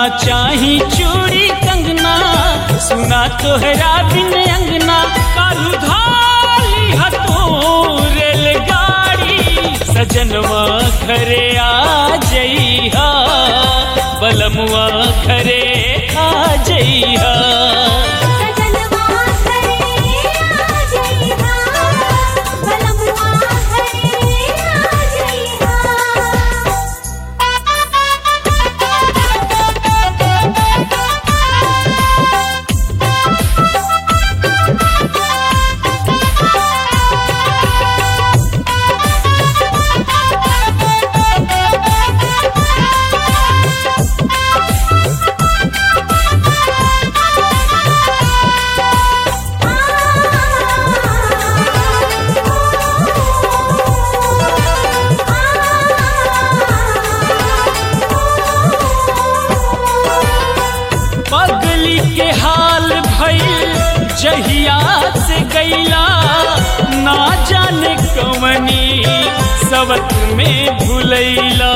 ना चाही चूड़ी कंगना सुना तोहरा बिन अंगना कालू धाली हतो रेलगाड़ी सजनवा घरे आ जइहा बलमुआ घरे आ जइहा सजनवा करे आ जइहा बलमुआ करे आ जइहा पगली के हाल भइल जहिया से गईला ना जाने कवनी सबक में भुलैला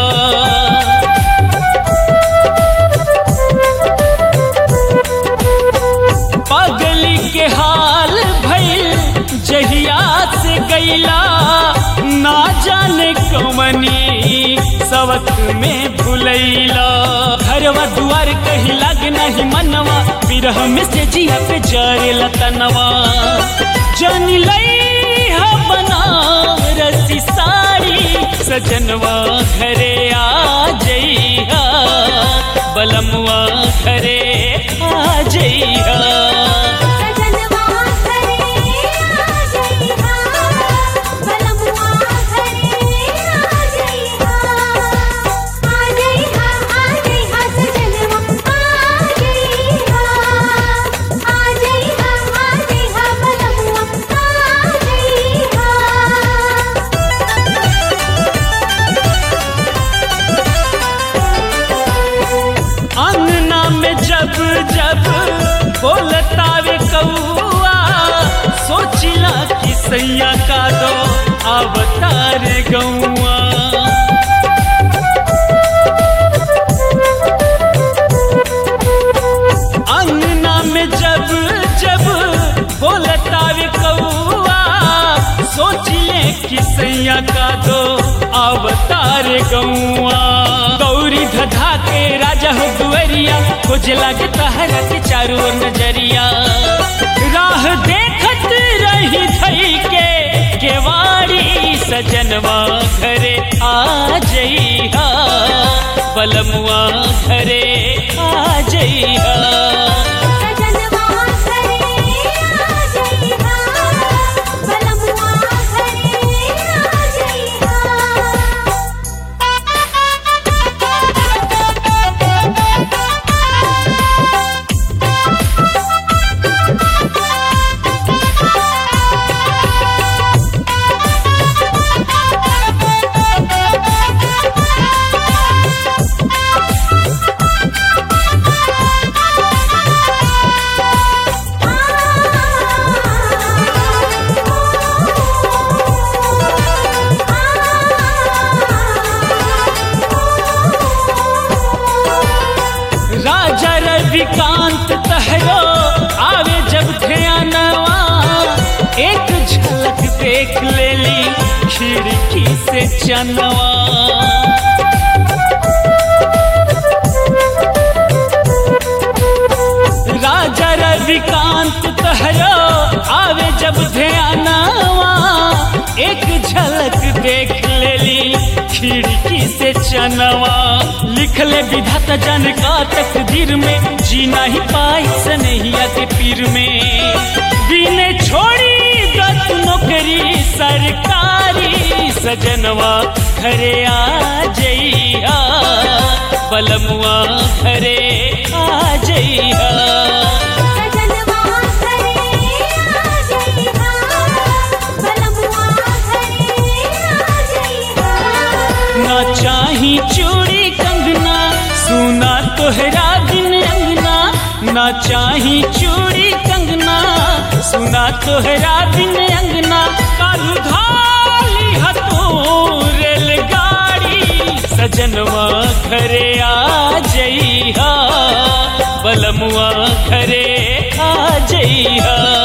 पगली के हाल भइल जहिया से गईला ना जाने कवनी सबक में भुलैला घरवा दुआर कहीं लाग नहीं मनवा बिरह में से जिया पे जरे लतनवा जन लई हा बनारसी साड़ी सजनवा घरे आ जइहा बलमुआ घरे आ जइहा सजनवा करे आ जइहा बलमुआ करे आ जइहा आ जइहा आ जइहा सजनवा आ जइहा आ जइहा आ जइहा बलमुआ आ जइहा अंगना में जब जब बोलता वे कौआ सोचिला कि सैया का दो अवतार गौआ अंगना में जब जब बोलता वे कौआ सोच ले कि सैया का दो अवतार गौआ गौरी धधा के राजा हो दुअरिया खोज लागे तहरा के चारों ओर नजरिया राह देखत रही थई के केवाड़ी सजनवा घरे आ जइहा बलमुआ घरे आ जइहा सजनवा करे आ जइहा बलमुआ करे आ जइहा राजा रविकांत तहरो आवे जब ध्यानवा एक झलक देख लेली खिड़की से चनवा राजा रविकांत तहरो आवे जब ध्यानवा एक झलक देख लेली खिड़की से चनवा लिख ले विधाता जन का तकदीर में जीना ही पाई सनहिया के पीर में बिने छोड़ी गत नौकरी सरकारी सजनवा घरे आ जइहा बलमुआ घरे आ जइहा सजनवा करे आ जइहा बलमुआ करे आ जइहा ना चाही चूड़ी कंगना सुना तोहरा बिन अंगना ना चाही चूड़ी कंगना सुना तोहरा बिन अंगना कालू धाली हतो रेलगाड़ी सजनवा घरे आ जइहा बलमुआ घरे आ जइहा